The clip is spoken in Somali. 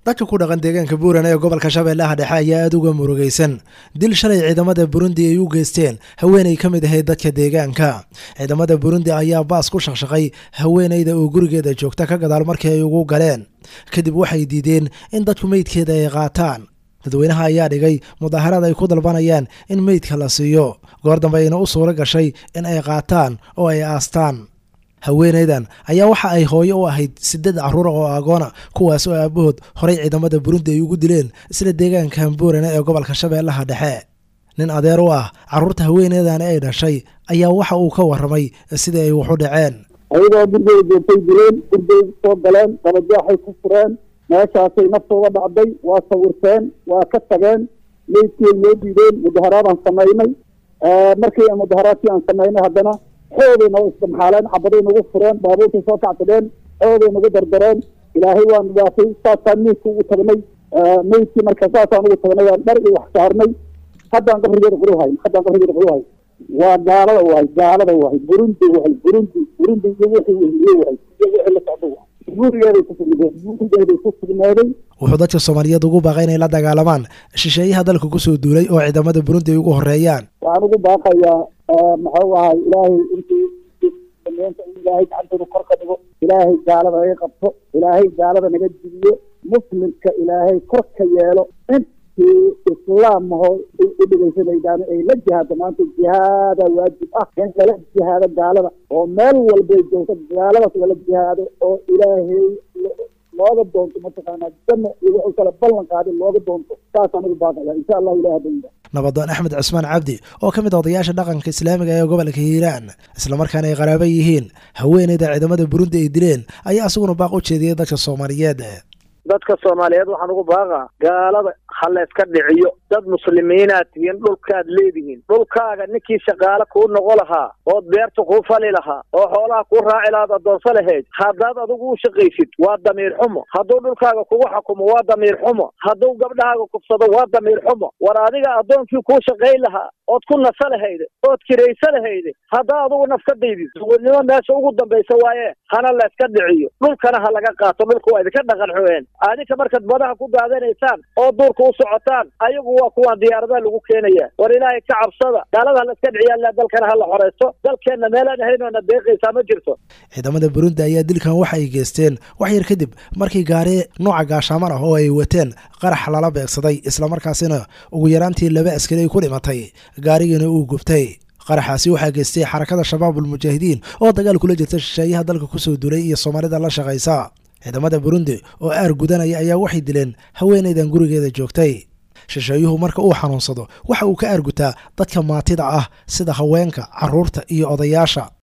dadka ku dhaqan deegaanka buuran ee gobolka shabeellaha dhexe ayaa aada uga murugaysan dil shalay ciidamada burundi ay u geysteen haweenay ka mid ahayd dadka deegaanka ciidamada burundi ayaa baas ku shaqshaqay haweenayda oo gurigeeda joogta ka gadaal markii ay ugu galeen kadib waxay diideen in dadku meydkeeda ay qaataan dadweynaha ayaa dhigay mudaaharaad ay ku dalbanayaan in meydka la siiyo goor dambe ayna u suuro gashay in ay qaataan oo ay aastaan haweenaydan ayaa waxa ay hooyo u ahayd sideed caruura oo agoona kuwaas oo aabahood horay ciidamada burundi ay ugu dileen isla deegaanka hambuurane ee gobolka shabeellaha dhexe nin adeer u ah carruurta haweenaydani ay dhashay ayaa waxa uu ka warramay sidai ay waxu dhaceen ayadoo gurigay joogtay dileen gurigay soo galeen dabajaaxay ku fureen meeshaasay naftooda dhacday waa sawirteen waa ka tageen meydkii ay noo diideen mudaharaadaan samaynay markii mudaharaadkii aan samaynay haddana xooday noo isdamxaaleen cabaday nagu fureen baabuurtay soo kacsadeen xooday nagu dardareen ilaahay waan waatay saasaan meydka ugu tagnay meydkii marka saasaan ugu tagnay aan dhar iyo wax saarnay haddaan qabrigeeda quru hayn haddaan qabrigeeda quru hayn waa gaalada wahay gaalada wahay burundi wahay burundi burundi iyo wixii wehliye wahay iyo wixii la socdo wahay gurigeeday ku sugnaadeen gurigeeday ku sugnaaday wuxuu dadka soomaaliyeed ugu baaqay inay la dagaalamaan shisheeyaha dalka kusoo duulay oo ciidamada burundi ay ugu horeeyaan waxaan ugu baaqayaa maxuu ahay ilaahay intii dameenta in ilaahay gacantooda kor ka dhigo ilaahay gaalada naga qabto ilaahay gaalada naga dibiyo muslimka ilaahay kor ka yeelo intii islaamaho u dhegeysanaydaana ay la jihaado maanta jihaada waajib ah in lala jihaado gaalada oo meel walbay joogto gaaladaas lala jihaado oo ilaahay looga doonto mataqaanaa janna iyo wuxuu kala ballan qaaday looga doonto saasaan ugu baaqaya insha allahu ilahi hadda nabadoon axmed cusmaan cabdi oo ka mid a odayaasha dhaqanka islaamiga ee gobolka hiiraan islamarkaana ay qaraaba yihiin haweeneyda ciidamada burundi ay dileen ayaa isaguna baaq u jeediyey dadka soomaaliyeed dadka soomaaliyeed waxaan ugu baaqaa gaalada ha la iska dhiciyo dad muslimiinaad tihiin dhulkaad leedihiin dhulkaaga ninkii shaqaale kuu noqo lahaa ood beerta kuu fali lahaa oo xoolaha kuu raaci lahaad adoonso lahayd haddaad adigu u shaqaysid waa damiir xumo hadduu dhulkaaga kugu xukumo waa damiir xumo hadduu gabdhahaaga kufsado waa damiir xumo war adiga addoonkii kuu shaqayn lahaa ood ku nasa lahayde ood kiraysa lahayde haddaa adugu naf ka daydid suwadnimo meesha ugu dambaysa waaye hana la iska dhiciyo dhulkana ha laga qaato dhulka waa idinka dhaqan xueen adinka markaad badaha ku daadanaysaan oo duurka u socotaan ayagu waa kuwaan diyaaradaha lagu keenaya war ilaahay ka cabsada gaalada hala iska dhiciyaa dalkana hala xoreysto dalkeenna meelaan ahaynona deeqaysaa ma jirto ciidamada burundi ayaa dilkan waxa ay geysteen wax yar kadib markii gaari nooca gaashaaman ah oo ay wateen qarax lala beegsaday islamarkaasina ugu yaraantii laba askari ay ku dhimatay gaarigiina uu gubtay qaraxaasi waxaa geystay xarakada shabaabul mujaahidiin oo dagaal kula jirta shisheeyaha dalka kusoo duulay iyo soomaalida la shaqaysa ciidamada burundi oo aar gudanaya ayaa waxay dileen haweenaydan gurigeeda joogtay shisheeyuhu marka uu xanuunsado waxa uu ka aargutaa dadka maatida ah sida haweenka carruurta iyo odayaasha